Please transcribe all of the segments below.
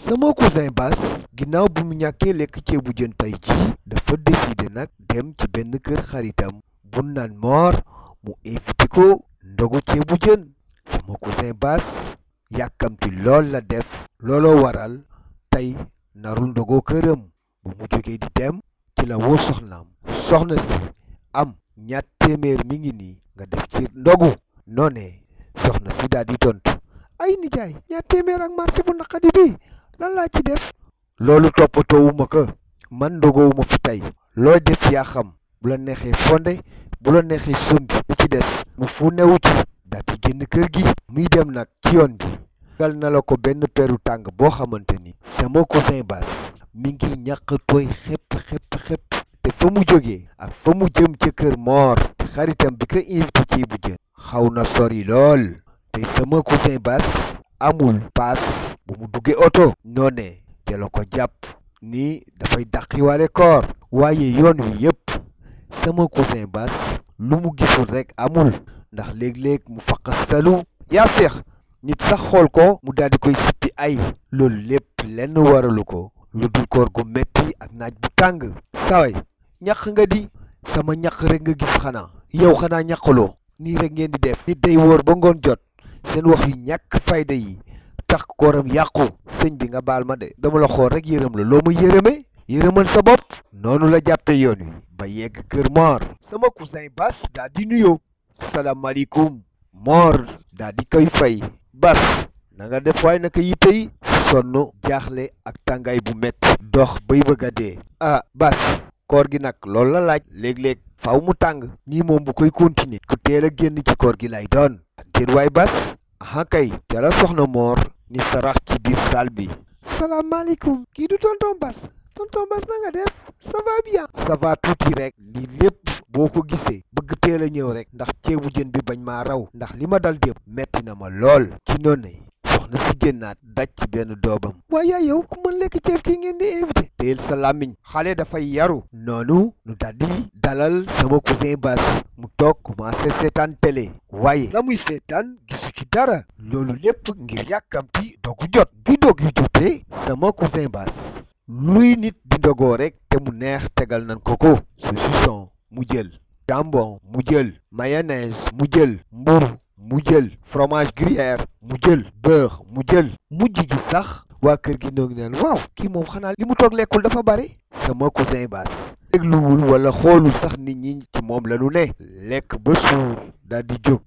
sama cousin Bass ginnaaw bi mu ñàkkee lekk ceebu jën tey ji dafa décider nag dem ci benn kër xaritam bu naan moor mu invité ko ndogu ceebu jën sama cousin Bass yàkkamti lool la def looloo waral tey narul ndogoo këram bu mu jógee di dem ci la woo soxnaam soxna si am ñaat téeméer mi ngi nii nga def ci ndogu noone soxna si daal di tontu ay nijaay ñaat téeméer ak marché bu naqadi bi lan laa ci def loolu toppatoowuma ko man ndogowuma fi tey looy def yaa xam bu la neexee fonde bu la neexee sombi li ci des mu fu newu ci daal di génn kër gi muy dem nag ci yoon bi gal na la ko benn peru tàng boo xamante ni sama cousin Bass mi ngi ñàkk tooy xepp xepp xepp te fa mu jógee ak fa mu jëm ca kër moor te xaritam bi ko invité ci bu jën xaw na sori lool te sama cousin Bass amul paas bu mu duggee oto noone te la ko jàpp ni dafay dàqiwaale koor waaye yoon wi yépp sama cousin Bass lu mu gisul rekk amul ndax léeg-léeg mu faqastalu yaa seex nit sax xool ko mu daal di koy sippi ay loolu lépp lenn waralu ko lu dul koor gu metti ak naaj bu tàng saway ñaq nga di sama ñaq rek nga gis xanaa yow xanaa ñaqaloo nii rek ngeen di def nit day wóor ba ngoon jot seen wax yu ñàkk fayda yi tax kooram yàqu sëñ bi nga baal ma de dama la xool rek yërëm la loo ma yërëme yërëmal sa bopp noonu la jàppe yoon wi ba yegg kër Mor sama cousin Bass daal di nuyoo salaamaaleykum Mor daal di koy fay Bass na nga def waay naka yitte yi sonn jaaxle ak tàngaay bu metti dox bay bëgg a dee ah Bass koor gi nag loolu la laaj léeg-léeg faaw mu tàng nii moom bu koy continuer ku teel a génn ci koor gi lay doon ak déet waay Bass aha kay te la soxna Mor ni sarax ci biir salle bi salaamaaleykum kii du tonton Bass tonton Bass na nga def ça va bien ça va tuuti rek lii lépp boo ko gisee bëgg teel a ñëw rek ndax ceebu jën bi bañ maa raw ndax li ma dal dépp metti na ma lool ci noonu soxna si génnaat daj ci benn doomam waaye yow ku mën lekk ceeb kii ngeen di invité teel sa làmmiñ xale dafay yaru noonu nu daldi dalal sama cousin Bass mu toog commencé seetaan télé waaye la muy seetaan gisu ci dara loolu lépp ngir yàkkamti dogu jot bi dog yu jotee sama cousin Bass luy nit di ndogoo rek te mu neex tegal nan ko ko saucisson mu jël jambon mu jël mayonnaise mu jël mburu mu jël fromage gruyère mu jël beurre mu jël mujj gi sax waa kër gi noo ngi naan waaw kii moom xanaa li mu toog lekkul dafa bari sama cousin Bass dégluwul wala xoolul sax nit ñi ci moom la ñu ne lekk ba suur daal di jóg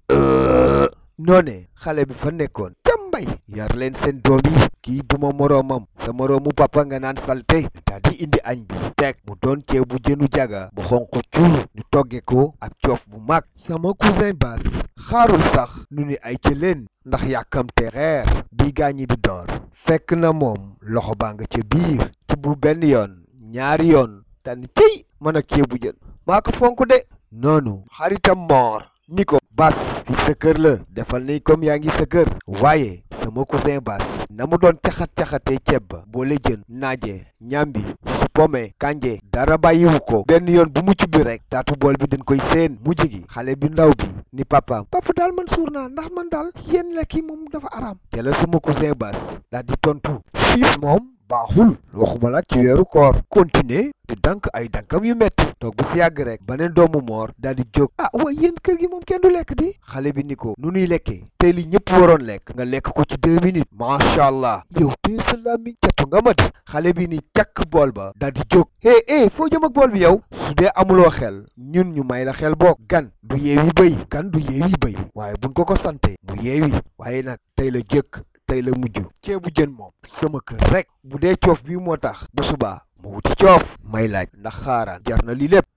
noone xale bi fa nekkoon cambay yar leen seen doom yi kii duma moroomam sa moroomu papa nga naan salte daal di indi añ bi teg mu doon ceebu jënu jaga bu xonq cuur ñu togge ko ak coof bu mag sama cousin Bass xaarul sax nu ni ay ca leen ndax yàkkamte reer bi gaañi di door fekk na moom loxo baa nga ca biir ci bu benn yoon ñaari yoon tànn cëy mën ak ceebu jën maa ko fonk de noonu xaritam moor ni ko Bass fi sa kër la defal ni comme yaa ngi sa kër waaye sama cousin Bass na mu doon caxat-caxatee ceeb ba boole jën naaje ñambi su pome kanje dara bàyyiwu ko benn yoon bu mucc bi rek taatu bool bi dañ koy seen mujj gi xale bi ndaw bi ni papaam papa daal man suur naa ndax man daal yéen lekk yi moom dafa araam te la sama cousin Bass daal di tontu siis moom baaxul waxuma la ci weeru koor continuer di dank ay dankam yu metti toog bu si yàgg rek beneen doomu moor daal di jóg ah waaye yéen kër gi moom kenn du lekk di xale bi ni ko nu nuy lekkee tey li ñëpp waroon lekk nga lekk ko ci deux minutes macha allah yow tey sa làmmiñ catu nga ma di xale bi ni càkk bool ba daal di jóg eh eh foo jëm ak bool bi yow su dee amuloo xel ñun ñu may la xel boog gan du yeewi bëy gan du yeewi bëy waaye buñ ko ko sante mu yeewi waaye nag tey la jëkk tey la mujj ceebu jën moom sama kër rek bu dee coof bi moo tax bu subaa ma wuti coof may laaj ndax xaaraan jar na lii lépp